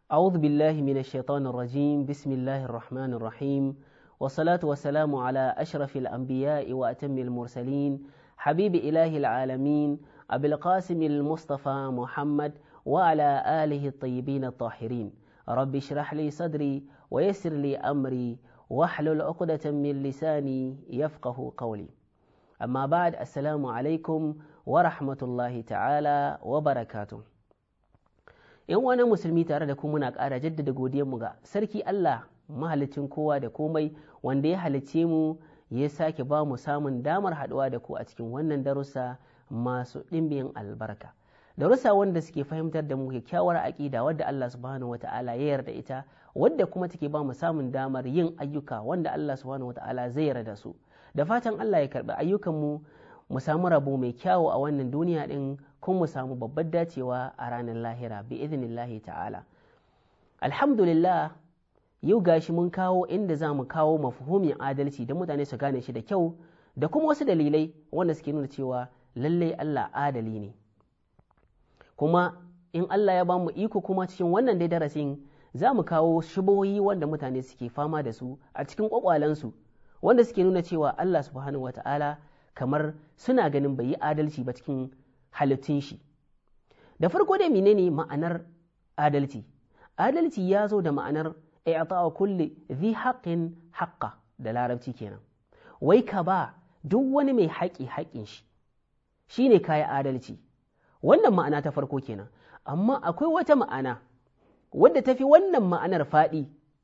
أعوذ بالله من الشيطان الرجيم بسم الله الرحمن الرحيم والصلاة والسلام على أشرف الأنبياء وأتم المرسلين حبيب إله العالمين أبي القاسم المصطفى محمد وعلى آله الطيبين الطاهرين رب اشرح لي صدري ويسر لي أمري واحلل عقدة من لساني يفقه قولي أما بعد السلام عليكم ورحمة الله تعالى وبركاته ‘Yan wani musulmi tare da ku muna ƙara jaddada godiyarmu ga Sarki Allah mahalicin kowa da komai wanda ya halicce mu ya sake ba mu samun damar haɗuwa da ku a cikin wannan darussa masu ɗimbin albarka. Darussa wanda suke fahimtar da mu kyakkyawar aƙida wadda Allah subhanahu wata'ala ya yarda ita wadda kuma take ba mu samun damar yin ayyuka wanda Allah subhanahu wata'ala zai yarda su. Da fatan Allah ya karɓi ayyukanmu mu samu rabo mai kyawu a wannan duniya ɗin kuma mu samu babbar dacewa a ranar lahira bi idinillahi ta'ala alhamdulillah yau gashi mun kawo inda za mu kawo mafuhumin adalci da mutane su gane shi da kyau da kuma wasu dalilai wanda suke nuna cewa lallai Allah adali ne kuma in Allah ya ba mu iko kuma cikin wannan dai darasin za mu kawo shibohi wanda mutane suke fama da su a cikin kwakwalensu wanda suke nuna cewa Allah subhanahu wata'ala kamar suna ganin bai yi adalci ba cikin halittun shi da farko dai menene ma'anar adalci adalci ya zo da ma'anar i'ta'a kulli dhi haqqin haqqa da larabci kenan wai ka ba duk wani mai haƙi haƙin shi shine kayi adalci wannan ma'ana ta farko kenan amma akwai wata ma'ana wadda tafi wannan ma'anar faɗi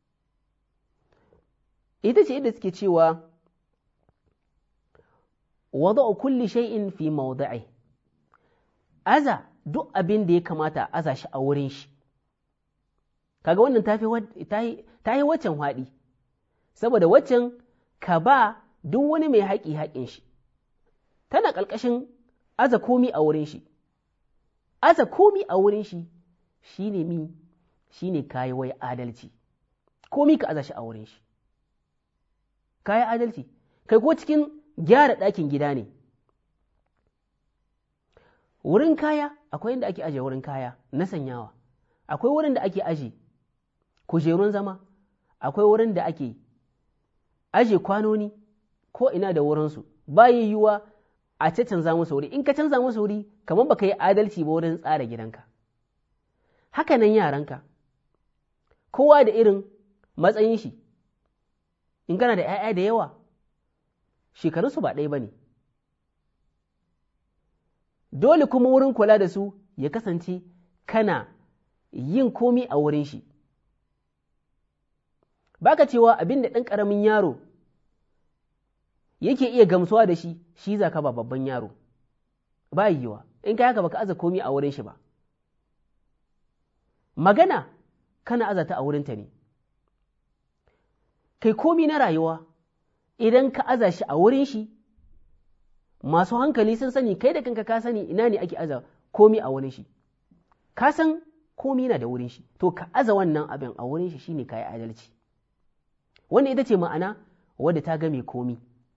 ita ce inda suke cewa wada'u kulli shay'in fi mawdi'i aza duk abin da ya kamata a aza shi a wurin shi kaga wannan ta yi waccan haɗi saboda waccan ka ba duk wani mai haƙi haƙin shi tana ƙalƙashin aza komi a wurin shi aza komi a wurin shi shi ne mi shi ne kayi wai adalci komi ka aza shi a wurin shi kayi adalci kai ko cikin gyara ɗakin gida ne wurin kaya akwai inda ake aje wurin kaya na sanyawa akwai wurin da ake aje kujerun zama akwai wurin da ake aje kwanoni ko ina da wurinsu ba yiwuwa a ce canza musu wuri in ka canza musu wuri kamar baka yi adalci ba wurin tsara gidanka haka nan yaranka kowa da irin matsayin shi in kana da 'ya'ya da yawa shekarunsu ba ɗaya ba ne dole kuma wurin kula da su ya kasance kana yin komi a wurin shi baka cewa abin da ɗan ƙaramin yaro yake iya gamsuwa da shi shi za ka ba babban yaro ba yiwa in ka haka baka aza komi a wurin shi ba magana kana azata a wurinta ne kai komi na rayuwa idan ka aza shi a wurin shi masu hankali sun sani kai da kanka ka sani ina ne ake aza komi a wurin shi ka san komi na da wurin shi to ka aza wannan abin a wurin shi shine kayi adalci wannan ita ce ma'ana wadda ta game komi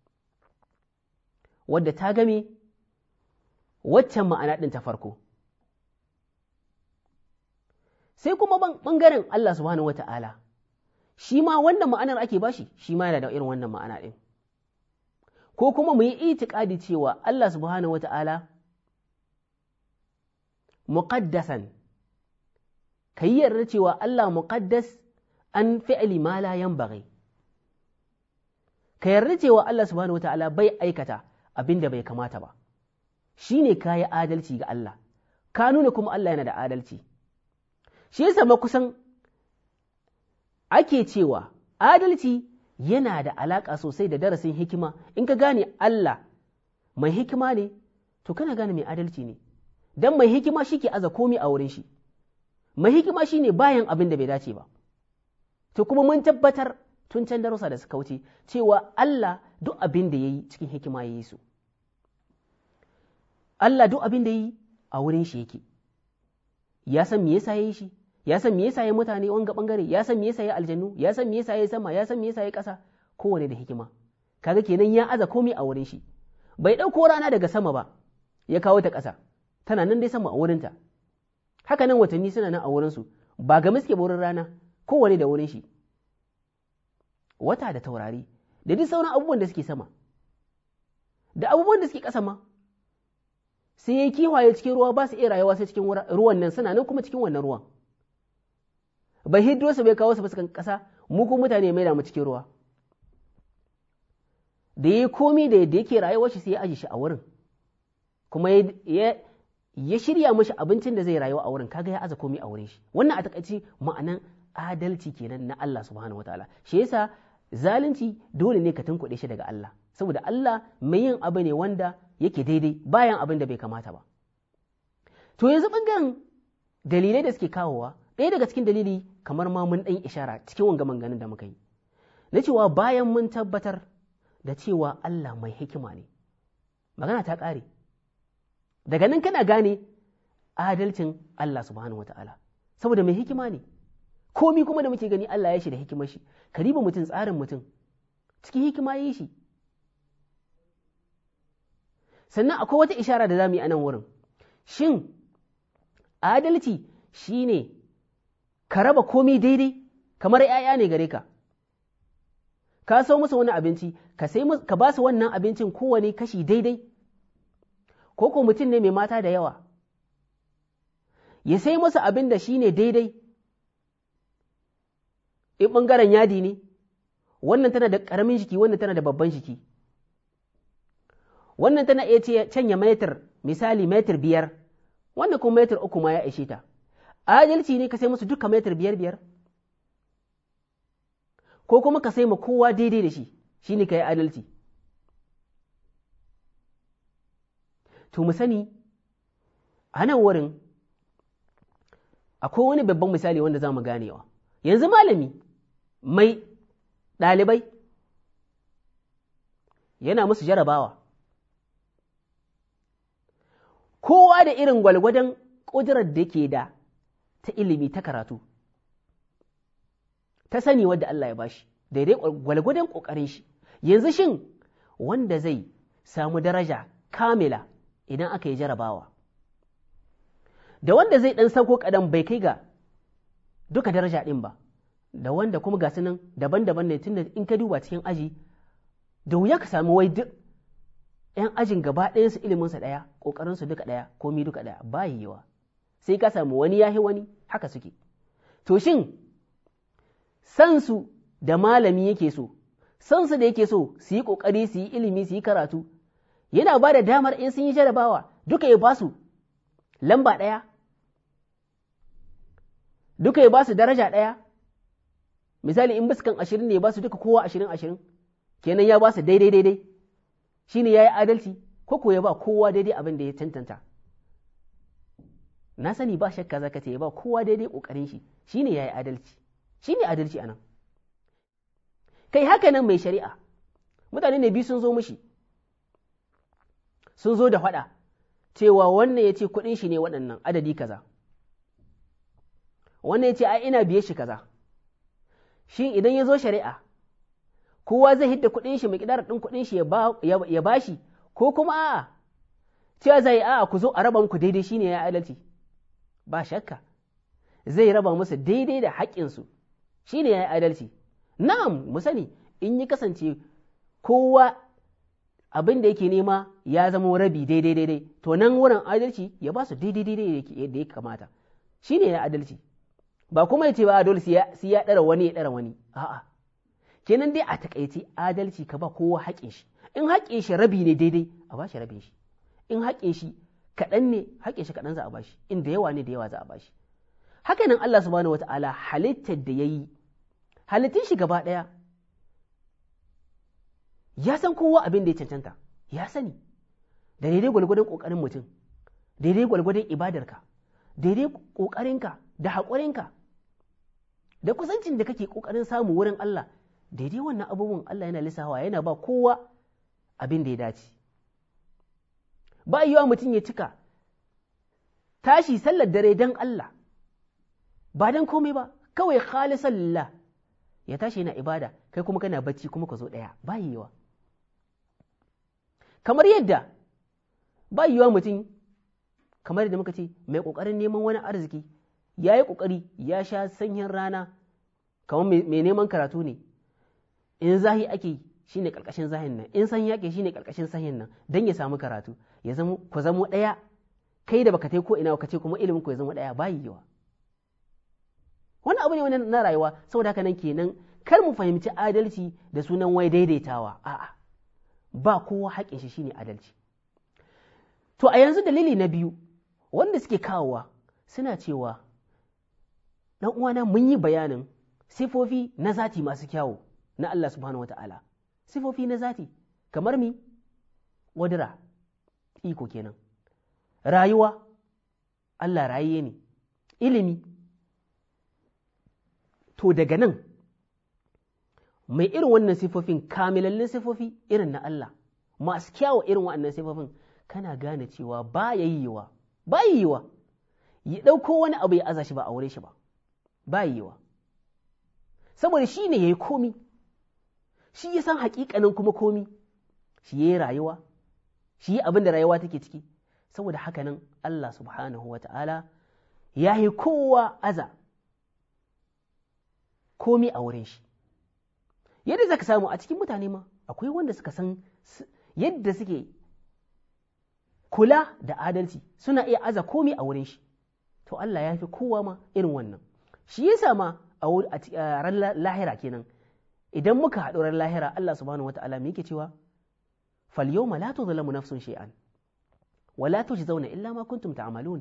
wadda ta game waccan ma'ana ɗin ta farko sai kuma ɓangaren Allah subhanahu wata'ala shi ma wannan ma'anar ake bashi shi ma yana da irin wannan ma'ana ɗin ko kuma mu yi itikadi cewa Allah subhanahu wa ta'ala muqaddasan ka yi yarda cewa Allah muqaddas an fi'li ma la yanbaghi ka yarda cewa Allah subhanahu wa ta'ala bai aikata abin da bai kamata ba shine ka yi adalci ga Allah ka nuna kuma Allah yana da adalci shi yasa kusan ake cewa adalci yana da alaƙa sosai da darasin hikima in ka gane Allah mai hikima ne to kana gane mai adalci ne don mai hikima shi ke aza komi a wurin shi mai hikima shi ne bayan abin da bai dace ba to kuma mun tabbatar tun can darussa da suka wuce cewa Allah duk abin da ya yi cikin hikima ya yi su Allah duk abin da ya yi a wurin shi yake ya san me yasa ya yi shi ya san me yasa ya mutane wanga bangare ya san me yasa ya aljannu ya san me yasa ya sama ya san me yasa ya ƙasa kowane da hikima kaga kenan ya aza komai a wurin shi bai ɗauko rana daga sama ba ya kawo ta ƙasa tana nan dai sama a wurinta haka nan watanni suna nan a wurinsu ba game suke wurin rana kowane da wurin shi wata da taurari da duk sauran abubuwan da suke sama da abubuwan da suke ƙasa ma sai ya kiwaye cikin ruwa ba su iya rayuwa sai cikin ruwan nan suna nan kuma cikin wannan ruwan bai hiddo su bai kawo su fuskan ƙasa mu ko mutane mai da mu cikin ruwa da ya komi da yadda yake rayuwar shi sai ya aje shi a wurin kuma ya shirya mashi abincin da zai rayuwa a wurin kaga ya aza komi a wurin shi wannan a takaici ma'anan adalci kenan na Allah subhanahu wataala shi yasa zalunci dole ne ka tunkuɗe shi daga Allah saboda Allah mai yin abu ne wanda yake daidai bayan abin da bai kamata ba to yanzu ɓangaren dalilai da suke kawowa ɗaya daga cikin dalili kamar ma mun ɗan ishara cikin wanga manganin da muka yi na cewa bayan mun tabbatar da cewa Allah mai hikima ne magana ta ƙare daga nan kana gane adalcin Allah subhanahu wata'ala saboda mai hikima ne komi kuma da muke gani Allah ya shi da hikimar shi ka riba mutum tsarin mutum cikin hikima yi shi sannan akwai wata ishara da za mu yi a nan wurin shin adalci shine ka raba komi daidai kamar ‘ya'ya ne gare ka ka sau musu wani abinci ka sai ka ba su wannan abincin kowane kashi daidai ko ko mutum ne mai mata da yawa ya sai musu abin da shi ne daidai in ɓangaren yadi ne wannan tana da ƙaramin jiki wannan tana da babban jiki wannan tana iya canya metar misali metar biyar wannan kuma metar uku ma ya ishe ta adalci ne ka sai musu duka metar biyar biyar ko kuma ka sai ma kowa daidai da shi shi ne ka yi adalci to mu sani a nan wurin akwai wani babban misali wanda za mu ganewa yanzu malami mai ɗalibai yana musu jarabawa kowa da irin gwalgwadon ƙudurar da ke da ta ilimi ta karatu ta sani wadda Allah ya bashi daidai gwalgwadon ƙoƙarin shi yanzu shin wanda zai samu daraja kamila idan aka yi jarabawa da wanda zai ɗan sauko kaɗan bai kai ga duka daraja ɗin ba da wanda kuma ga nan daban-daban ne tunda in ka duba cikin aji da wuya ka samu wai duk ‘yan ajin gaba ɗayansu iliminsa ɗaya ƙoƙarinsu duka ɗaya komi duka ɗaya ba yiwa sai ka samu wani yahi wani haka suke to shin sansu da malami yake so sansu da yake so su yi ƙoƙari su yi ilimi su yi karatu yana ba da damar in sun yi jarabawa duka ya ba su lamba ɗaya duka ya ba su daraja ɗaya misali in biskan ashirin ne ya ba su duka kowa ashirin ashirin kenan ya ba su daidai daidai shi ne ya yi adalci ko ko ya ba kowa daidai abin da ya tantanta na sani ba shakka zaka ce ya ba kowa daidai ƙoƙarin shi shi ne ya yi adalci shi ne adalci anan kai haka nan mai shari'a mutane ne biyu sun zo mushi sun zo da faɗa cewa wannan ya ce kuɗin shi ne waɗannan adadi kaza wannan ya ce ai ina biye shi kaza shin idan ya zo shari'a kowa zai hidda kuɗin shi mai ɗin kuɗin shi ya ba shi ko kuma a'a cewa zai a'a ku zo a raba muku daidai shine ya adalci ba shakka zai raba musu daidai da haƙƙinsu shine ya adalci na'am mu sani in yi kasance kowa abin da yake nema ya zama rabi daidai daidai to nan wurin adalci ya ba su daidai daidai da ya kamata shine ya adalci ba kuma ya ce ba dole sai ya ɗara wani ya ɗara wani a'a kenan dai a takaice adalci ka ba kowa haƙin shi in haƙin shi rabi ne daidai a ba shi rabin shi in haƙin shi kaɗan ne haƙin shi kaɗan za a ba shi in da yawa ne da yawa za a ba shi haka nan Allah subhanahu wata'ala halittar da ya yi halittun shi gaba ɗaya ya san kowa abin da ya cancanta ya sani da daidai gwalgwadon ƙoƙarin mutum daidai gwalgwadon ibadarka daidai ƙoƙarinka da haƙurinka da kusancin da kake ƙoƙarin samu wurin Allah daidai wannan abubuwan Allah yana lissawa yana ba kowa abin da ya dace ba yiwa mutum ya cika tashi sallar dare don Allah ba don komai ba kawai khalisan lillah ya tashi yana ibada kai kuma kana bacci kuma ka zo ɗaya ba yiwa kamar yadda ba yiwa mutum kamar yadda muka ce mai ƙoƙarin neman wani arziki ya yi ƙoƙari ya sha sanyin rana kamar mai neman karatu ne in zahi ake shi ne ƙarƙashin zahin nan in sanyi ake shi ne ƙarƙashin sanyin nan don ya samu karatu ya zama ku zamo ɗaya kai da baka ko ina ka ce kuma ilimin ku ya zama ɗaya bayi yawa wani abu ne wani na rayuwa saboda haka nan kenan kar mu fahimci adalci da sunan wai daidaitawa a'a ba kowa haƙin shi shine adalci to a yanzu dalili na biyu wanda suke kawowa suna cewa dan uwana mun yi bayanin sifofi na zati masu kyawu na Allah subhanahu wata'ala sifofi na zati kamar mi wadira iko kenan rayuwa Allah rayiye ne ilimi to daga nan mai irin wannan sifofin kamilallin sifofi irin na Allah masu kyawu irin waɗannan sifofin kana gane cewa ba ya yiwa ba yiwa ya ɗauko wani abu ya aza shi ba a wure shi ba ba yiwa saboda shi ne ya yi komi shi ya san haƙiƙanin kuma komi shi ya yi rayuwa shi yi abin da rayuwa take ciki saboda haka nan Allah subhanahu wa ta'ala ya yi kowa aza komi a wurin shi yadda zaka samu a cikin mutane ma akwai wanda suka san yadda suke kula da adalci suna iya aza komi a wurin shi to Allah ya fi kowa ma irin wannan shi yasa ma a ran lahira kenan idan muka haɗu ran lahira Allah subhanahu wata'ala me yake cewa fal yawma la tuzlamu nafsun shay'an wa la tujzauna illa ma kuntum ta'malun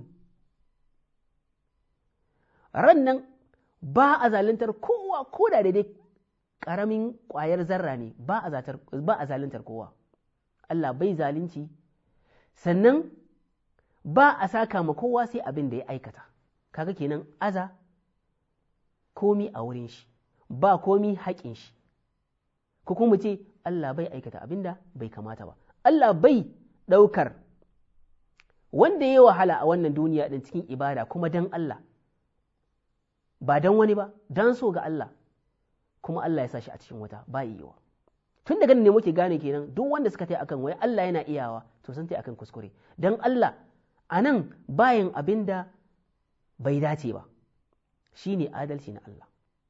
ran nan ba a zaluntar kowa ko da daidai ƙaramin ƙwayar zarra ne ba a zaluntar kowa Allah bai zalunci sannan ba a saka ma kowa sai abin da ya aikata kaga kenan aza komi a wurin shi ba komi haƙin shi ko kuma ce Allah bai aikata abin da bai kamata ba Allah bai ɗaukar wanda ya wahala a wannan duniya ɗin cikin ibada kuma don Allah ba don wani ba don so ga Allah kuma Allah ya sa shi a cikin wata ba yiwa tun daga ne muke gane kenan duk wanda suka tai akan wai Allah yana iyawa to sun tai akan kuskure dan Allah a nan bayan abin da bai dace ba shine adalci na Allah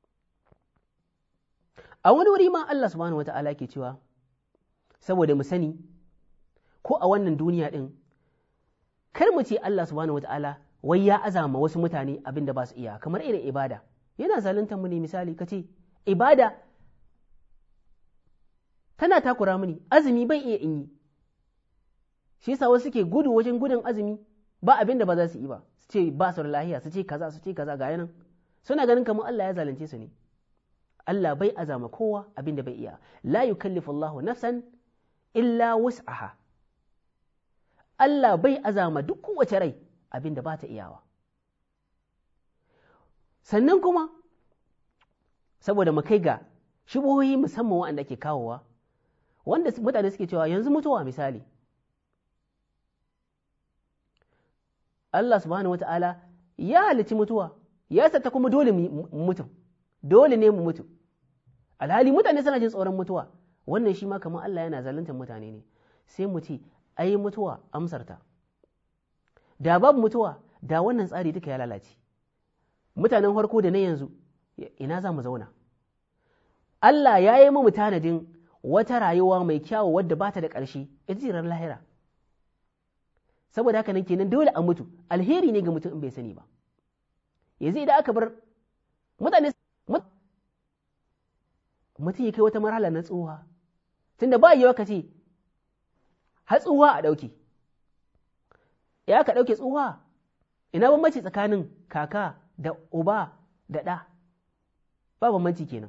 a wani wuri ma Allah subhanahu wata'ala ke cewa saboda mu sani ko a wannan duniya din kar mu ce Allah subhanahu wata'ala wai ya azama wasu mutane abin da ba su iya kamar irin ibada yana zaluntar mu ne misali ka ce ibada tana takura mini azumi bai iya in yi shi yasa wasu ke gudu wajen gudun azumi ba abin da ba za su yi ba su ce ba su da lahiya su ce kaza su ce kaza ga yanan suna ganin kamar Allah ya zalunce su ne Allah bai azama kowa abin da bai iya la yukallifu Allahu nafsan illa wus'aha Allah bai azama duk kowace rai abin da ba ta iyawa sannan kuma saboda mu kai ga shubuhohi musamman waɗanda ke kawowa wanda mutane suke cewa yanzu mutuwa misali Allah subhanahu wa ta'ala ya halici mutuwa ya sata kuma dole mu mutu dole ne mu mutu alhali mutane suna jin tsoron mutuwa wannan shi ma kamar Allah yana zaluntar mutane ne sai mu ce ai mutuwa amsarta da babu mutuwa da wannan tsari duka ya lalace mutanen farko da na yanzu ina za mu zauna Allah ya yi mu tanadin wata rayuwa mai kyawu wadda ba ta da ƙarshe ita lahira saboda haka nan kenan dole a mutu alheri ne ga mutum in bai sani ba yanzu idan aka bar mutane mutum ya kai wata marhala na tsuha tunda ba yiwa ka ce har tsuha a ɗauke ya ka ɗauke tsuha ina bambanci tsakanin kaka da uba da ɗa ba bambanci kenan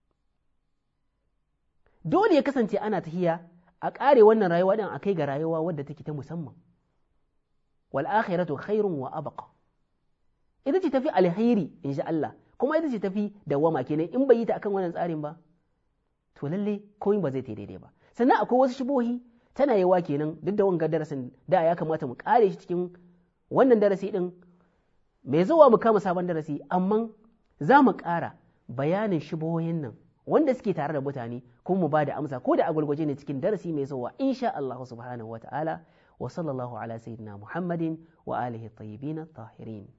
dole ya kasance ana tahiya a ƙare wannan rayuwa ɗin a kai ga rayuwa wadda take ta musamman wal akhiratu khairun wa abqa ita ce tafi alheri in sha Allah kuma ita ce tafi dawama kenan in bai yi ta akan wannan tsarin ba to lalle komai ba zai ta daidai ba sannan akwai wasu shubohi tana yawa kenan duk da wanga darasin da ya kamata mu kare shi cikin wannan darasi din mai zuwa mu kama sabon darasi amma za mu ƙara bayanin shubohin nan wanda suke tare da mutane kuma mu ba da amsa ko da a gulgwaje ne cikin darasi mai zuwa insha Allah subhanahu wa ta'ala wa sallallahu ala sayyidina Muhammadin wa alihi tayyibin tahirin